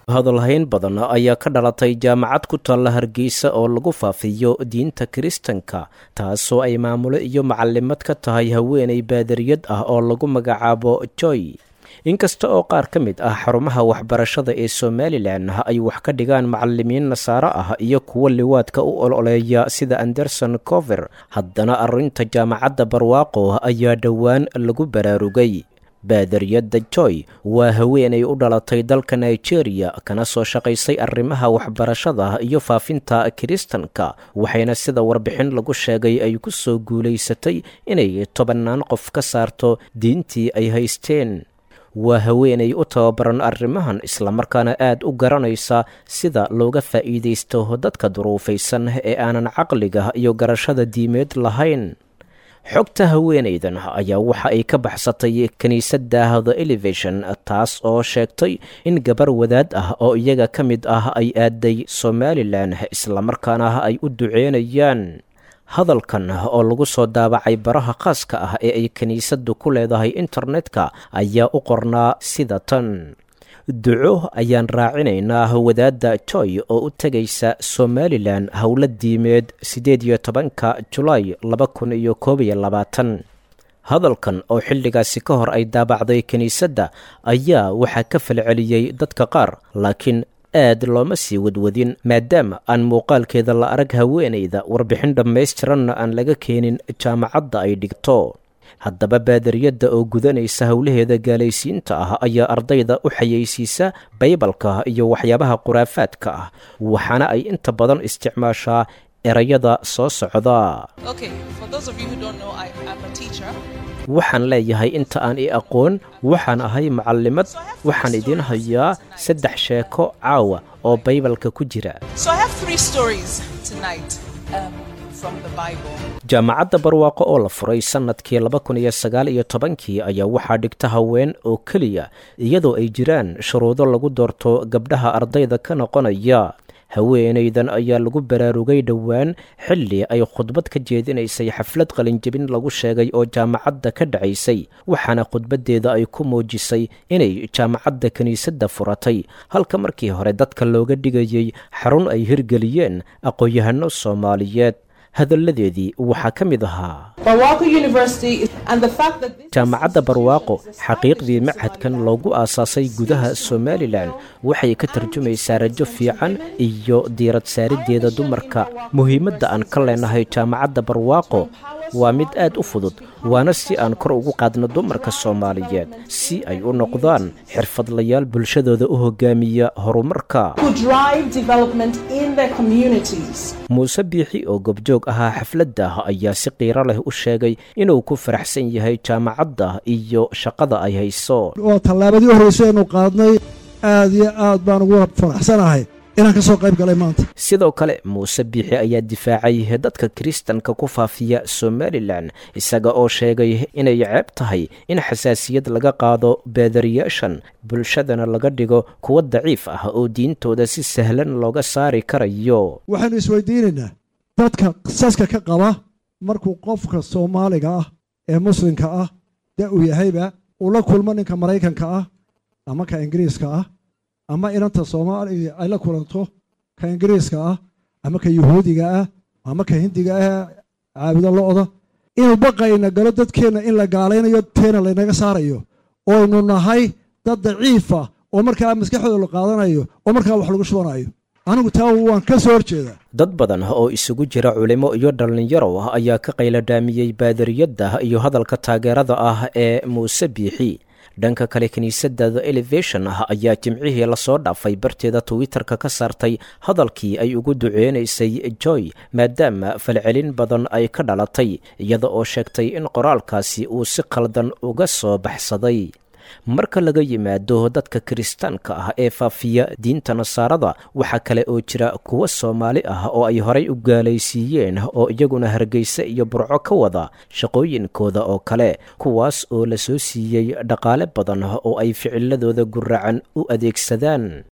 hadalhayn badan ayaa ka dhalatay jaamacad ku taalla hargeysa oo lagu faafiyo diinta kiristanka taasoo ay maamulo iyo macalimad ka tahay haweenay baadariyad ah oo lagu magacaabo joy inkasta oo qaar ka mid ah xarumaha waxbarashada ee somalilan ay wax ka dhigaan macalimiin nasaaro ah iyo kuwo liwaadka u ololeeya sida anderson cover haddana arrinta jaamacadda barwaaqo ayaa dhowaan lagu baraarugay baadariyadda joy waa haweenay u dhalatay dalka nigeria kana soo shaqaysay arrimaha waxbarashada iyo faafinta kiristanka waxayna sida warbixin lagu sheegay ay ku soo guulaysatay inay tobannaan qof ka saarto diintii ay haysteen waa haweenay u tababaran arrimahan islamarkaana aad u garanaysa sida looga faa'iidaysto dadka duruufaysan ee aanan caqliga iyo garashada diimeed lahayn xogta haweenaydan ayaa waxa ay ka baxsatay kiniisadda the elevation taas oo sheegtay in gabar wadaad ah oo iyaga ka mid ah ay aaday somalilan islamarkaana ay u duceynayaan hadalkan oo lagu soo daabacay baraha khaaska ah ee ay kiniisaddu ku leedahay internetka ayaa u qornaa sida tan duco ayaan raacinaynaa wadaadda joy oo u tegaysa somalilan howlo diimeed siddeed iyo tobanka julaay laba kun iyo koob iyo labaatan hadalkan oo xilligaasi ka hor ay daabacday kiniisadda ayaa waxaa ka falceliyey dadka qaar laakiin aad looma sii wadwadin maadaama aan muuqaalkeeda la arag haweenayda warbixin dhammaystiranna aan laga keenin jaamacadda ay dhigto haddaba baadariyadda oo gudanaysa howlaheeda gaalaysiinta ah ayaa ardayda u xayeysiisa baybalka iyo waxyaabaha khuraafaadka ah waxaana ay inta badan isticmaashaa erayada soo socda waxaan leeyahay inta aan i aqoon waxaan ahay macalimad waxaan idiin hayaa saddex sheeko caawa oo baybalka ku jira jaamacadda barwaaqo oo la furay sannadkii laba kun iyo sagaal iyo tobankii ayaa waxaa dhigta haween oo keliya iyadoo ay jiraan shuruudo lagu doorto gabdhaha ardayda ka noqonaya haweenaydan ayaa lagu baraarugay dhowaan xilli ay khudbad ka jeedinaysay xaflad qalinjebin lagu sheegay oo jaamacadda ka dhacaysay waxaana khudbaddeeda ay ku muujisay inay jaamacadda kiniisadda furatay halka markii hore dadka looga dhigayey xarun ay hirgeliyeen aqoon-yahano soomaaliyeed hadalladeedii waxaa ka mid ahaa jaamacadda barwaaqo xaqiiqdii machadkan loogu aasaasay gudaha somalilan waxay ka tarjumaysaa rajo fiican iyo diirad saariddeeda dumarka muhiimadda aan ka leenahay jaamacadda barwaaqo waa mid aad u fudud waana si aan kor ugu qaadno dumarka soomaaliyeed si ay u noqdaan xirfadlayaal bulshadooda u hogaamiya horumarka muuse biixi oo gobjoog ahaa xafladda ayaa si qiiro leh u sheegay inuu ku faraxsan yahay jaamacadda iyo shaqada ay hayso waa tallaabadii u horreysay aynu qaadnay aad iyo aad baan ugu faraxsanahay inaan ka soo qayb galay maanta sidoo kale muuse biixi ayaa difaacay dadka kiristanka ku faafiya somalilan isaga oo sheegay inay ceeb tahay in xasaasiyad laga qaado baadariyaashan bulshadana laga dhigo kuwa daciif ah oo diintooda si sahlan looga saari karayo waxaynu isweydiinaynaa dadka qisaska ka qaba markuu qofka soomaaliga ah ee muslimka ah da uu yahayba uu la kulmo ninka maraykanka ah ama ka ingiriiska ah ama inanta soomaaliya ay la kulanto ka ingiriiska ah ama ka yuhuudiga ah ama ka hindiga ah caabudo lo-da inuu baqayna galo dadkeenna in la gaalaynayo teena laynaga saarayo oynu nahay dad daciifa oo markaa maskaxdooda la qaadanayo oo markaa wax lagu shubanayo anigu taa waan ka soo horjeedaa dad badan oo isugu jira culimo iyo dhallinyaro ayaa ka qayladhaamiyey baadariyadda iyo hadalka taageerada ah ee muuse biixi dhanka kale kiniisadda the elevation ah ayaa jimcihii lasoo dhaafay barteeda twitter-ka ka saartay hadalkii ay ugu duceynaysay joy maadaama falcelin badan ay ka dhalatay iyada oo sheegtay in qoraalkaasi uu si khaldan uga soo baxsaday marka laga yimaado dadka kiristaanka ah ee faafiya diinta nasaarada waxaa kale oo jira kuwo soomaali ah oo ay horay u gaalaysiiyeen oo iyaguna hargeysa iyo burco ka wada shaqooyinkooda oo kale kuwaas oo la soo siiyey dhaqaale badan oo ay ficiladooda guracan u adeegsadaan